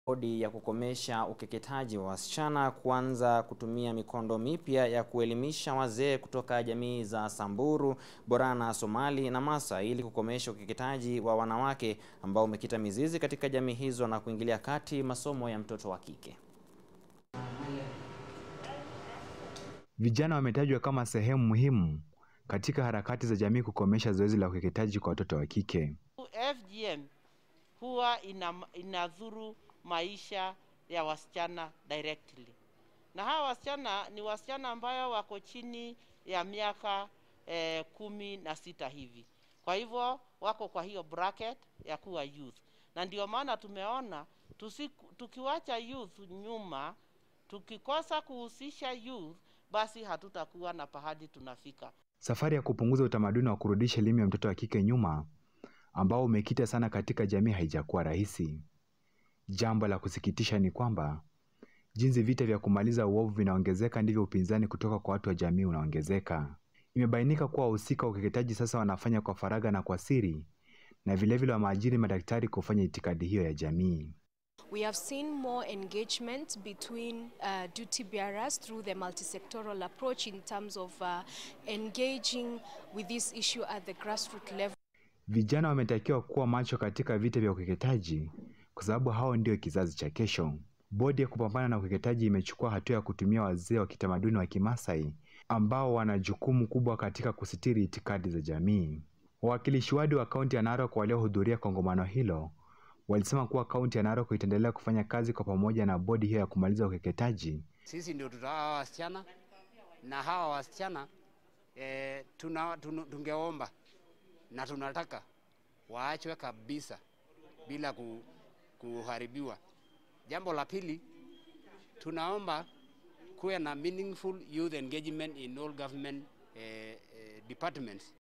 Bodi ya kukomesha ukeketaji wa wasichana kuanza kutumia mikondo mipya ya kuelimisha wazee kutoka jamii za Samburu, Borana, Somali na Masa ili kukomesha ukeketaji wa wanawake ambao umekita mizizi katika jamii hizo na kuingilia kati masomo ya mtoto wa kike. Vijana wametajwa kama sehemu muhimu katika harakati za jamii kukomesha zoezi la ukeketaji kwa watoto wa kike. FGM huwa ina, inadhuru maisha ya wasichana directly, na hawa wasichana ni wasichana ambayo wako chini ya miaka eh, kumi na sita hivi. Kwa hivyo wako kwa hiyo bracket ya kuwa youth, na ndio maana tumeona tusiku, tukiwacha youth nyuma, tukikosa kuhusisha youth, basi hatutakuwa na pahali tunafika. Safari ya kupunguza utamaduni wa kurudisha elimu ya mtoto wa kike nyuma ambao umekita sana katika jamii haijakuwa rahisi. Jambo la kusikitisha ni kwamba jinsi vita vya kumaliza uovu vinaongezeka ndivyo upinzani kutoka kwa watu wa jamii unaongezeka. Imebainika kuwa wahusika wa ukeketaji sasa wanafanya kwa faragha na kwa siri, na vilevile wameajiri madaktari kufanya itikadi hiyo ya jamii. We have seen more engagement between uh, duty bearers through the multisectoral approach in terms of uh, engaging with this issue at the grassroots level. Vijana wametakiwa kuwa macho katika vita vya ukeketaji kwa sababu hao ndio kizazi cha kesho. Bodi ya kupambana na ukeketaji imechukua hatua ya kutumia wazee wa kitamaduni wa Kimasai ambao wana jukumu kubwa katika kusitiri itikadi za jamii. Wawakilishi wadi wa kaunti ya Narok waliohudhuria kongamano hilo walisema kuwa kaunti ya Narok itaendelea kufanya kazi kwa pamoja na bodi hiyo ya kumaliza ukeketaji. Sisi ndio tutahawa wasichana na hawa wasichana e, tuna, tunu, tungeomba na tunataka waachwe kabisa bila ku, kuharibiwa. Jambo la pili, tunaomba kuwe na meaningful youth engagement in all government eh, eh, departments.